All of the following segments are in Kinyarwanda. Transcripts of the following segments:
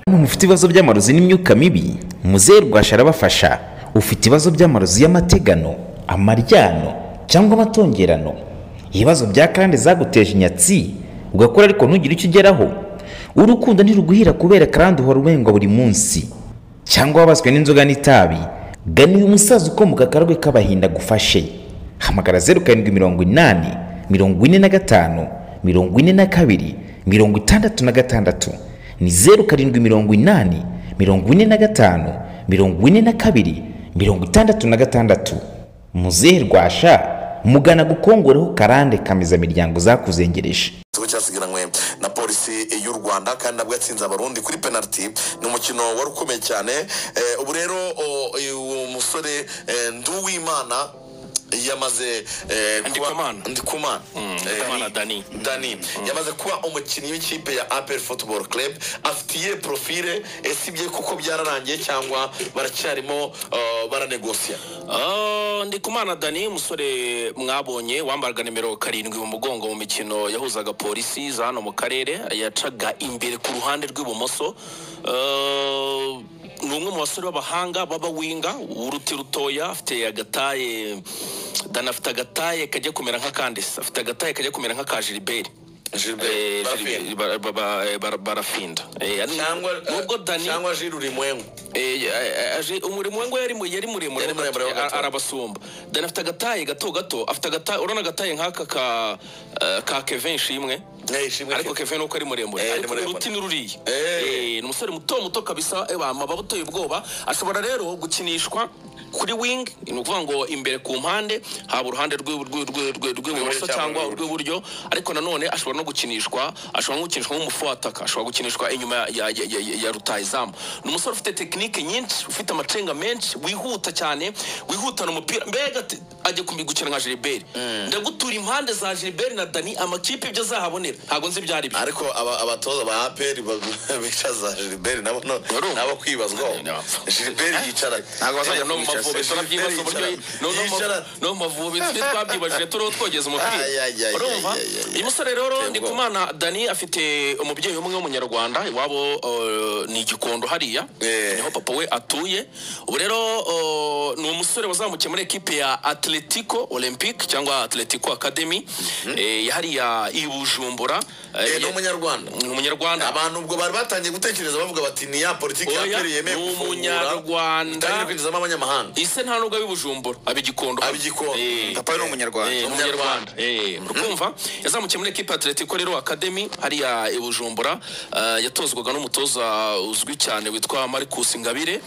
mufite ibibazo by'amarozi n'imyuka mibi muzehe rwasha arabafasha ufite ibibazo by'amarozi y'amategano amaryano cyangwa amatongerano ibibazo bya karande zaguteje inyatsi ugakora ariko ntugire icyo ugeraho urukundo ntiruguhira kubera karande uhora ubengwa buri munsi cyangwa wabaswe n'inzoga n'itabi gana uyu musaza ukomoka akarwe k'abahinda agufashe hamagara zeru karindwi mirongo inani mirongo ine na gatanu mirongo ine na kabiri mirongo itandatu na gatandatu ni zeru karindwi mirongo inani mirongo ine na gatanu mirongo ine na kabiri mirongo itandatu na gatandatu muzehe rwasha mugana gukongoreho karande kameza miryango zakuzengereje igitego cyasigaranywe na polisi y'u rwanda kandi nabwo yatsinze abarundi kuri penaliti ni umukino wari ukomeye cyane Eh, ubu rero o- uwo musore eh, nduwimana yamaze eh, kuba- Ndikumana. ndikumana Eh, Ndikumana Dani. dani yamaze kuba umukinnyi w'ikipe ya apel football club afitiye profile esibye kuko byararangiye cyangwa baracyarimo uh, baranegosiya Ah, ndikumana dani umusore mwabonye wambaraga nimero karindwi mu mugongo mu mikino yahuzaga polisi za hano mu karere yacaga imbere ku ruhande rw'ibumoso Ah, ni umwe mu basore b'abahanga b'abawinga w'uruti rutoya afite agataye dani afite agataye kajya kumera nka kandisa afite agataye kajya kumera nka ka jiliberi Gilbert, Eh, barafinda. Gilbert, bara- bara- bara- bara- barafinda Eh, cyangwa nubwo dani cyangwa jiri urimwengu Eh, eh, aje umurimo we ngo yari mu- yari muremure Yari ho gato, muremure ho gato. a- arabasumba dani afite agataye gato gato afite agataye urabona agataye nk'aka ka eh, ka kevin shimwe ariko kevin nuko ari muremure Eh, ari ariko muremure. uruti ni ruriya Eh. Eh, ni umusore muto muto kabisa eh, bama baba uteye ubwoba ashobora rero gukinishwa kuri wing ni ukuvuga ngo imbere ku mpande haba uruhande rw'i- rw'i- rw'i- rw'i- rw'ibumoso cyangwa cyangwa urw'iburyo. rw'iburyo ariko nanone ashobora no gukinishwa ashobora no gukinishwa nk'umufu w'ataka ashobora gukinishwa inyuma ya, ya, ya, ya, ya rutayizamu ni umusore ufite tekinike nyinshi ufite amacenga menshi wihuta cyane wihutana umupira mbega ati- ajya kumbi- gukina nka giliberi ndagutura impande za giliberi na dani amakipe ibyo azahabonera ntabwo nzi ibyo ari byo ariko aba- abatoza ba aperi bicaza gilbert nabo none Barumva. nabo kwibazwaho Ni abapfu. gilbert yicaranye ntabwo bazajya Eh, no mu mavubi Gilbert turabyibaza uburyo yicaranye. no no mu- Yicaranye. no mu mavubi twe twabyibajije turiho twogeza umupira Ay, ay, ay, urumva ay, ay, ay, ay. uyu musore rero Teye ndi ubwoba. kumana dani afite umubyeyi umwe w'umunyarwanda iwabo eh, ni igikondo hariya Eh. niho papa we atuye ubu rero eh, ni umusore wazamukiye muri ekipe ya atletico olympique cyangwa atletico academy eh, ya hariya i bujumbura Eh, Eh, ni umunyarwanda ni umunyarwanda abantu ubwo bari batangiye gutekereza bavuga bati ni ya politiki ya Oya, aperi yemeye ni gufungura umunyarwanda. itangira kwinjizamo abanyamahanga ise nta nubwo ab'ibujumbura ab'igikondo Ab'igikondo. Eh. papa we ni umunyarwanda Eh, ni umunyarwanda Eh, urumva yazamukiye muri ekipa atletico rero academy hariya i bujumbura eh, yatozwaga n'umutoza uzwi cyane witwa marcus ngabire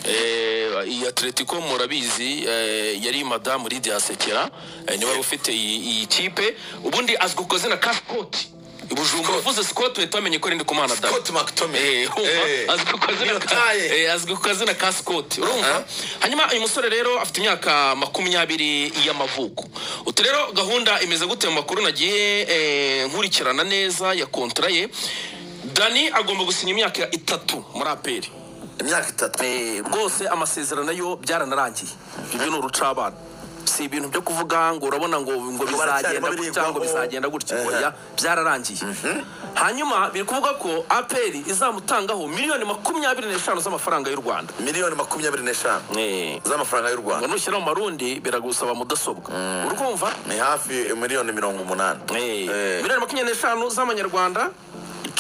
Eh, iyi atletico murabizi eh, yari madamu lidia sekera eh, niwe wari ufite iyi iyi kipe ubundi azwi ku izina ka scott i bujumbura uvuze scott uhita wamenya ko ari ndikumana da scott mctominay Eh, Eh, urumva? azwi ku kazina ka- Yotaye. eh, azwi ku kazina ka scott urumva hanyuma uyu musore rero afite imyaka makumyabiri y'amavuko utu rero gahunda imeze gute mu makuru nagiye eh, nkurikirana neza ya kontra ye dani agomba gusinya imyaka itatu muri aperi imyaka itatu Eh, rwose amasezerano yo byaranarangiye ibyo ni urucabana si ibintu byo kuvuga ngo urabona ngo ngo bizagenda baracyarimo gutya cyangwa birigwaho. bizagenda gutya Eh. oya byararangiye hanyuma biri kuvuga ko aperi izamutangaho miliyoni makumyabiri n'eshanu z'amafaranga y'u rwanda miliyoni makumyabiri n'eshanu Eh, z'amafaranga y'u ngo rwanda nushyira mu marundi biragusaba mudasobwa urumva ni hafi miliyoni mirongo umunani Eh, Eh. miliyoni makumyabiri n'eshanu z'amanyarwanda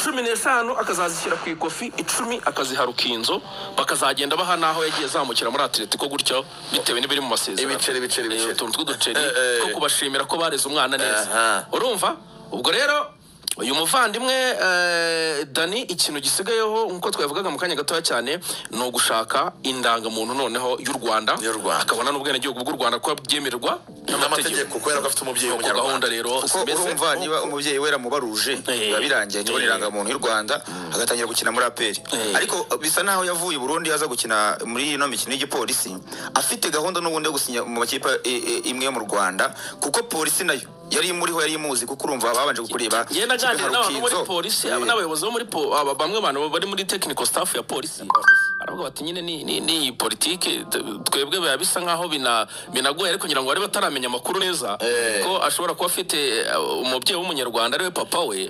cumi n'eshanu akazazishyira ku ikofi icumi akaziha rukinzo bakazagenda baha n'aho yagiye azamukira muri atletico gutyo bitewe n'ibiri mu masezerano Ibiceri, ibiceri, ibiceri. Eh, utuntu tw'uduceri Eh, eh. two kubashimira ko bareze umwana neza Aha. urumva ubwo rero uyu muvandimwe eh, dani ikintu gisigayeho nk'uko twabivugaga mu kanya gatoya cyane ni ugushaka indangamuntu noneho y'u rwanda Y'u Rwanda. akabona n'ubwenegihugu bw'u rwanda ko byemerwa n'amategeko kubera ko afite umubyeyi Nuko gahunda w'umunyarwanda rero kuko mbese- urumva niba umubyeyi we yaramubaruje Eh. biba birangiye ahita abona Eh. irangamuntu y'u rwanda agatangira gukina muri aperi Eh. ariko bisa n'aho yavuye i burundi aza gukina muri ino mikino y'igipolisi afite gahunda n'ubundi yo gusinya mu makipe eh, eh, imwe yo mu rwanda kuko polisi nayo yari imuriho yari imuzi kuko urumva babanje kureba Njye naganira n'abantu bo muri polisi aba Eh. n'abayobozi bo muri po- aba- bamwe bantu bari muri technical staff ya polisi baravuga bati nyine ni- ni- ni iyi politiki t- twebwe biba bisa nkaho bina- binagoye ariko ngira ngo bari bataramenya amakuru neza Eh. ko ashobora kuba afite eh, umubyeyi w'umunyarwanda ariwe papa we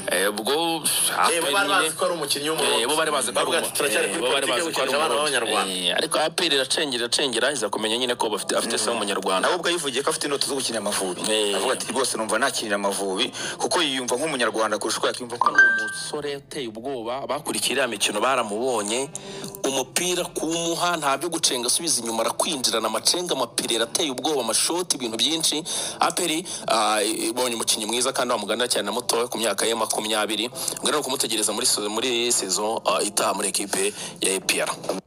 Eh, Eh, ubwo bo hape bari bazi nyine- ko ari umukinnyi Eh, bo bari bazi ko ari Bavuga ati, umurundi. turacyari Eh, kuri bo bari politiki yo bazi ko ari gukinisha abana umurundi. b'abanyarwanda. Eh, ariko aperi iracengera iracengera iza kumenya nyine ko bafite afite se w'umunyarwanda nawe ubwo yivugiye ko afite indoto zo gukinira amavubi Eh. avuga ati rwose numva nakinira amavubi kuko yiyumva nk'umunyarwanda kurusha uko yakiyumva nk'umurundi umusore uteye ubwoba bakurikiye iriya mikino baramubonye umupira kuwumuha nta byo gucenga asubiza inyuma arakwinjirana amacenga amapirera ateye ubwoba amashoti ibintu byinshi aperi ah, ibonye umukinnyi mwiza kandi wamuganira cyane na mutoya ku myaka ye makumyabiri ubwo rero kumutegereza muri se- muri sezo ah, itaha muri ekipe ya epr